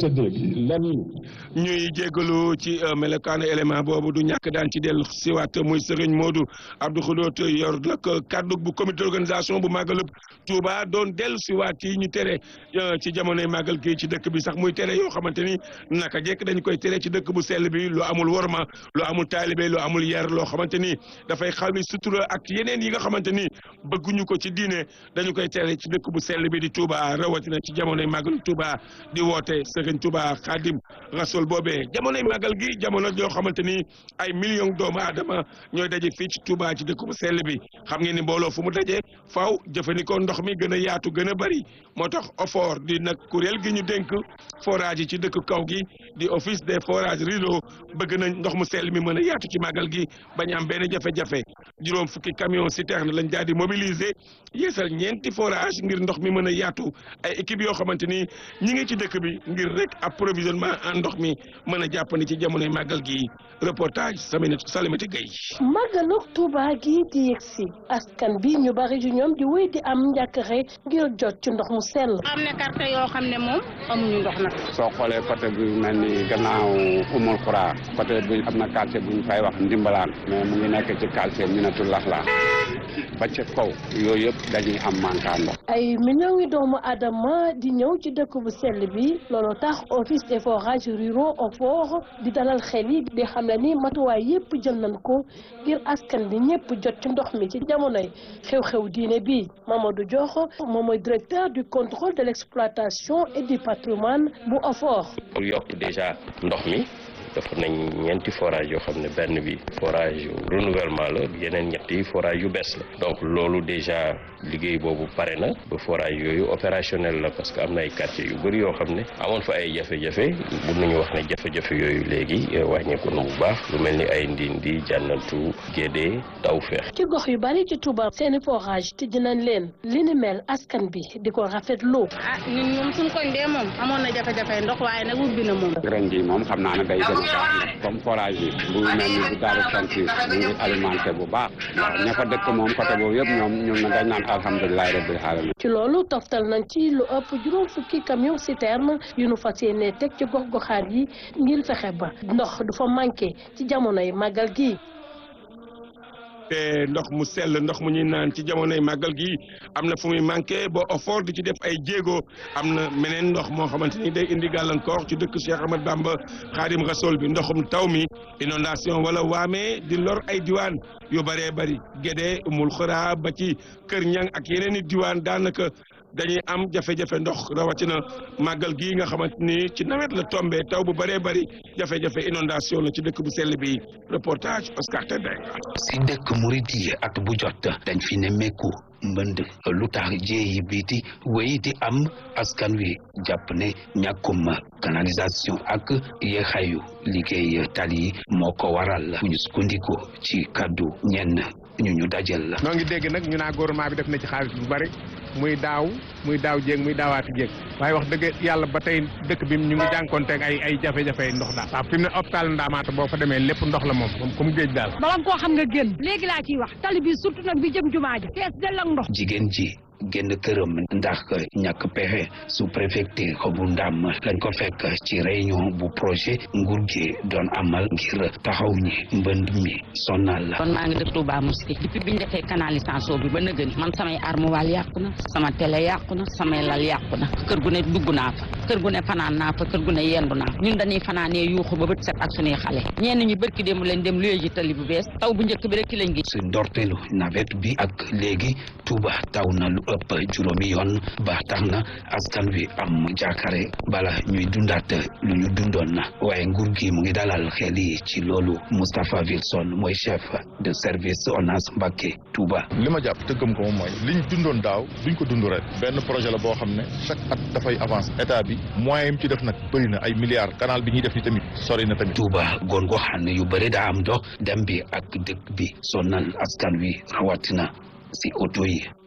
tëddee gi lan ñuy jégalu ci melokaanu élément boobu du ñàkk daan ci dellu siwaat muy Serigne Modou Abdou Khoudot yor nag kaddu bu comité d'organisation bu màggalub Touba doon dellu siwaat yi ñu tere ci jamonoy màggal gi ci dëkk bi sax muy tere yoo xamante ni naka jekk dañ koy tere ci dëkk bu sell bi lu amul worma lu amul taalibe lu amul yar loo xamante ni dafay xawi sutura ak yeneen yi nga xamante ni bëgguñu ko ci diine dañu koy tere ci dëkk bu sell bi di Touba rawatina ci jamonoy màggalu Touba di woote Serigne Touba Khadim Rasoul boobee jamonoy màggal gi jamono yoo xamante ni ay millions doomu aadama ñooy daje fii ci Touba ci dëkk bu sell bi xam ngeen ni mbooloo fu mu daje faaw jëfandikoo ndox mi gën a yaatu gën a bari moo tax OFOR di nag kuréel gi ñu dénk forage yi ci dëkk kaw gi di office des forages rideau bëgg nañ ndox mu sell mi mën a yaatu ci màggal gi bañ am benn jafe-jafe juróom fukki camion citerne lañ daal di mobiliser yeesal ñeenti forage ngir ndox mi mën a yaatu ay équipe yoo xamante ni ñi ngi ci dëkk bi ngir rek approvisionnement en ndox mi mën a jàppandi ci jamonoy màggal gi reportage Saminata Salimata Gueye. màggalu Touba gi di yegsi askan bi ñu bari ju ñoom di wéy di am njàkkare ngir jot ci ndox mu sell. am na quartier yoo xam ne moom amuñu ndox nag. soo xoolee côté bi mel ni gannaaw umul xuraa côté bi am na quartier bu ñu fay wax ndimbalaan mais mu ngi nekk ci quartier Minatul Laxla ba ca kaw yooyu yëpp dañuy am manquant ndox. ay millions yi doomu aadama di ñëw ci dëkk bu sell bi loolu tax office des forages ruraux OFOR di dalal xel yi di xam ne ni matuwaay yëpp jël nañ ko ngir askan bi ñëpp jot ci ndox mi ci jamonoy xew-xew diine bi Mamadou Diokho moom mooy directeur du contrôle de l'exploitation et du patrimoine bu OFOR. pour yokk déjà ndox mi. dafa nañ ñeenti forage yoo xam ne benn bi forage renouvellement la yeneen ñetti forage yu bees la donc loolu déjà liggéey boobu pare na ba forage yooyu opérationnel la parce que am na ay quartiers yu bëri yoo xam ne amoon fa ay jafe-jafe mun nañu wax ne jafe-jafe yooyu léegi wàññeeku na bu baax lu mel ni ay ndindi jànnatu gédé taw feex ci gox yu bari ci Touba seeni forage tijji nañ leen li ni mel askan bi di ko rafetlu. ah ñun ñoom suñ koñ dee moom amoon na jafe-jafe ndox waaye nag ubbi na moom. ren jii moom xam naa ne day gën comme forage yi bu mel ni bu daaru sant mu ngi alimenté bu baax waaw ña fa dëkk moom côté boobu yëpp ñoom ñun dañ naan alhamdulilahi rabbil alamin ci loolu toftal nañ ci lu ëpp juróom fukki camion citerne yu nu fas yéene teg ci gox goxaat yi ngir fexe ba ndox du fa manqué ci jamonoy màggal gi te ndox mu sell ndox mu ñuy naan ci jamonoy màggal gi am na fu muy manqué ba OFOR di ci def ay jéego am na meneen ndox moo xamante ni day indi gàllankoor ci dëkk Cheikh Ahmad Bamba Xaadim Rasool bi ndoxum taw mi inondation wala waamee di lor ay diwaan yu bëree bëri Gédé Umul Xuraa ba ci Kër Ñang ak yeneen i diwaan daanaka dañuy am jafe-jafe ndox rawatina màggal gii nga xamante ni ci nawet la tombé taw bu bëree bëri jafe-jafe inondation la ci dëkk bu sell bi reportage Oscar Tendeng. si dëkk murit yi at bu jot dañ fi ne mekku mbënd lu tax jéeyi biiti wéy di am askan wi jàpp ne ñàkkum canalisation ak yeexayu liggéey tali yi moo ko waral bu ñu sukkandiku ci kaddu ñenn ñu ñu dajal la. noo ngi dégg nag ñu naa gouvernement bi def na ci xaalis bu bari muy daaw muy daaw jéeg muy daawaati jéeg waaye wax dëgg yàlla ba tey dëkk bi ñu ngi jànkonteeg ay ay jafe-jafe ndox daal waaw fi mu ne hôpital Ndaamaata boo fa demee lépp ndox la moom moom comme géej daal bala nga koo xam nga génn léegi laa ciy wax tali bi surtout nag bi jëm jumaa ja fees del ak ndox jigéen ji génn këram ndax ñàkk pexe sous préfecture bu ndam lañ ko fekk ci réunion bu projet nguur gi doon amal ngir taxaw ñi mbënd mi sonal la kon maa ngi dëkk Touba Mosquée depuis bi ñu defee canalisation bi ba nëgëni man samay armoire yàqu na sama télé yàqu na samay lal yàqu na kër gu ne dugg naa fa kër gu ne fanaan naa fa kër gu ne yendu naa fa ñun dañuy fanaanee yuuxu ba bët set ak suñuy xale ñenn ñi bërki démb leen dem luyee ji tali bu bees taw bu njëkk bi rek ki lañ gi si ndorteelu nawet bi ak léegi Touba taw na lu ëpp juróomi yoon ba tax na askan wi am jaakare bala ñuy dundaat lu ñu dundoon na waaye nguur gi mu ngi dalal xel yi ci loolu Moustapha Wilson mooy chef de service ONAS Mbacké Touba. li ma jàpp te gëm ko moom mooy liñ dundoon daaw duñ ko dund ren benn projet la boo xam ne chaque at dafay avance état bi moyen yi ci def nag bëri na ay milliards canal bi ñuy def ni tamit sori na tamit. Touba goon goo xam ne yu bëri daa am dox dem bi ak dëkk bi sonal askan wi rawatina si oto yi.